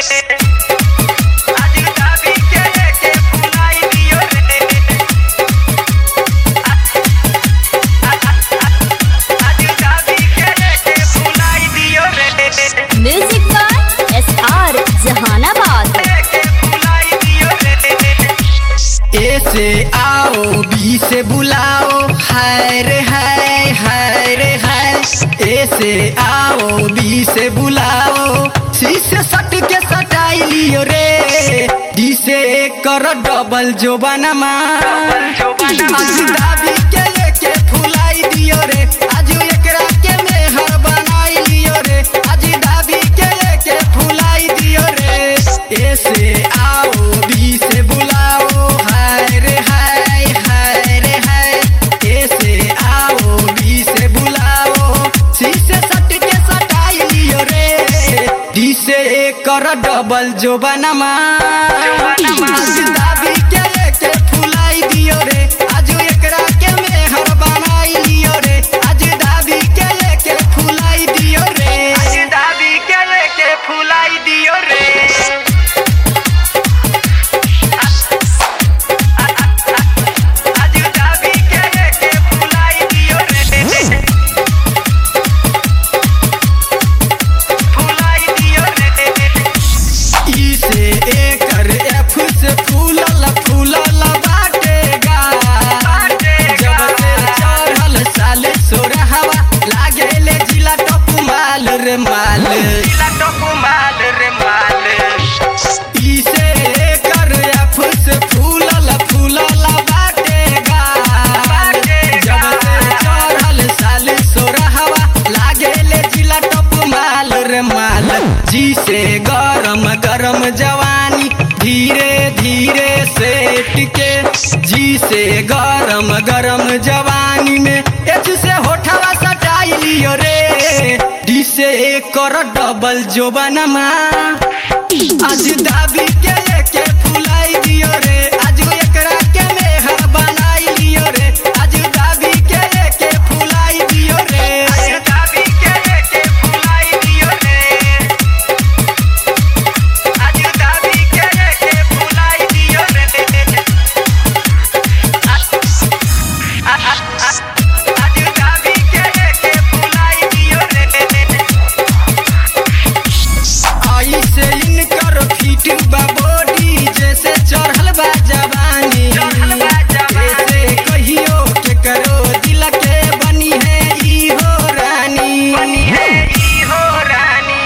आज दाबी के लेके फुलाई दियो रे आज दाबी के लेके फुलाई दियो रे music by S R Jahanabad लेके फुलाई दियो रे ए से आओ बी से बुलाओ हाय रे हाय हाय रे हाय ए से आओ बी से बुलाओ सी से सट के सटाई लियो रे डी से कर डबल जो बनमा आज दाबी के लेके फुलाई दियो रे आज एकरा के मेहर बनाई लियो रे आज दाबी के लेके फुलाई दियो रे ए से आओ बी से बुलाओ हाय रे हाय हाय रे हाय ए से आओ बी से बुलाओ सी से सट के सटाई लियो रे डी से कर डबल जो बनमा आज दाबी के लेके फुलाई दियो रे आज एकरा के मेहर बनाई लियो रे आज दाबी के लेके फुलाई दियो रे आज दाबी के लेके फुलाई दियो रे आज दाबी के लेके फुलाई दियो रे फुलाई दियो रे ई से एकर एफ से फूलल फूलल बाटेगा जब से चढ़ल साल सोरहवा लागेले जिला टप माल रे माल दिला टोको माल रे माल ई से एकर एफ से फूलल फूलल बाटेगा जब से चढ़ल साल सोरहवा लागेले जिला टप माल रे माल जी से गरम गरम जवानी धीरे धीरे सेट के जी से गरम गरम जवानी में एच से होठवा सटाई लियो रे डी से एकर डबल जो बनमा आज दाबी के लेके फुलाई दियो रे आज एकरा के मेहर बनाई लियो रे आज दाबी के लेके फुलाई दियो रे आज दाबी के लेके फुलाई दियो रे आज दाबी के लेके फुलाई दियो रे आज दाबी के लेके फुलाई दियो रे आई से इनकर फिट बा बॉडी जैसे चढ़ल बा जवानी चढ़ल बा जवानी। ऐसे कहियो के करो दिल के बनी है ई हो रानी बनी है ई हो रानी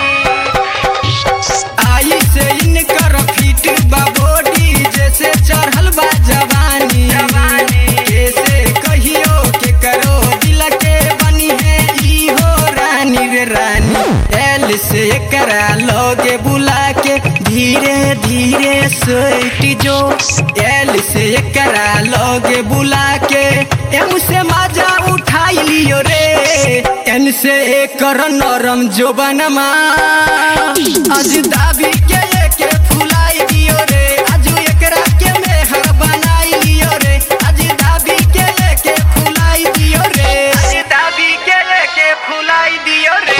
आई से इनकर फिट बा बॉडी जैसे चढ़ल बा जवानी जवानी। ऐसे कहियो के करो दिल के बनी है ई हो रानी रे रानी एल से करा लोगे बुला के धीरे धीरे सोइट जो एल से करा लोगे बुला के एम से मजा उठाई लियो रे एन से एकर नरम जो बनमा आज दाबी के लेके फुलाई दियो रे आज एकरा के मेहर बनाई लियो रे आज दाबी के लेके फुलाई दियो रे आज दाबी के लेके फुलाई दियो रे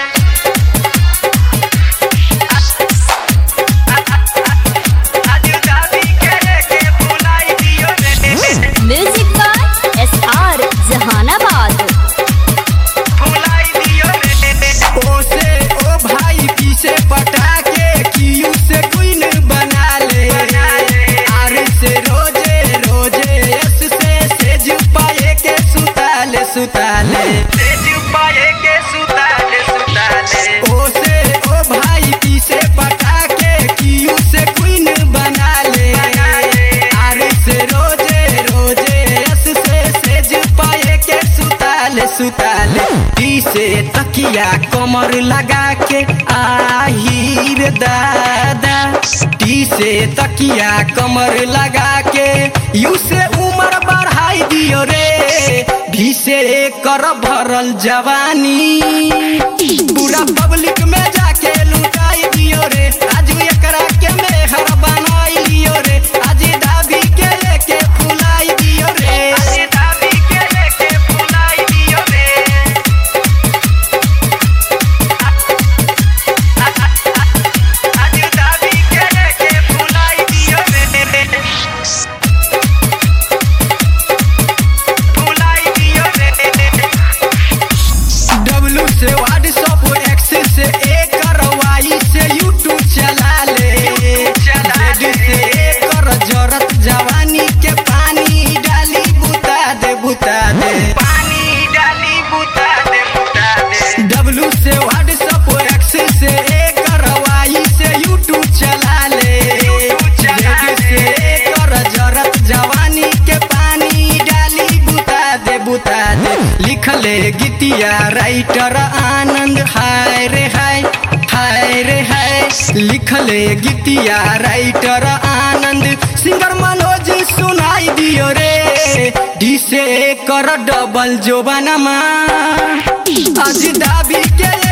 आज दाबी के लेके फुलाई दियो रे music by S R Jahanabad फुलाई दियो रे ओ से ओ भाई पी से पटा के क्यू से क्वीन बना ले बना ले। आर से रोजे रोजे एस से सेज पाए के सुताले सुताले तेज पाए के सुताले सुताले ओ से ओ भाई पी से पटा के क्यू से क्वीन बना ले बना ले। आर से रोजे रोजे एस से सेज पाए के सुताले सुताले टी से तकिया कमर लगा के आहिर दादा टी से तकिया कमर लगा के यू से उम्र बढ़ाई दियो रे भी से कर भरल जवानी पूरा पब्लिक में जाके लुटाई दियो रे आज एकरा के मेहर बनाई लियो रे आज दाबी के लेके फुलाई दियो रे आज दाबी के लेके फुलाई दियो रे आज राइटर आनंद हाय रे हाय हाय रे हाय लिखले गीतिया राइटर आनंद सिंगर मनोज सुनाई दियो रे डी से कर डबल जोबानमा आज दाबी के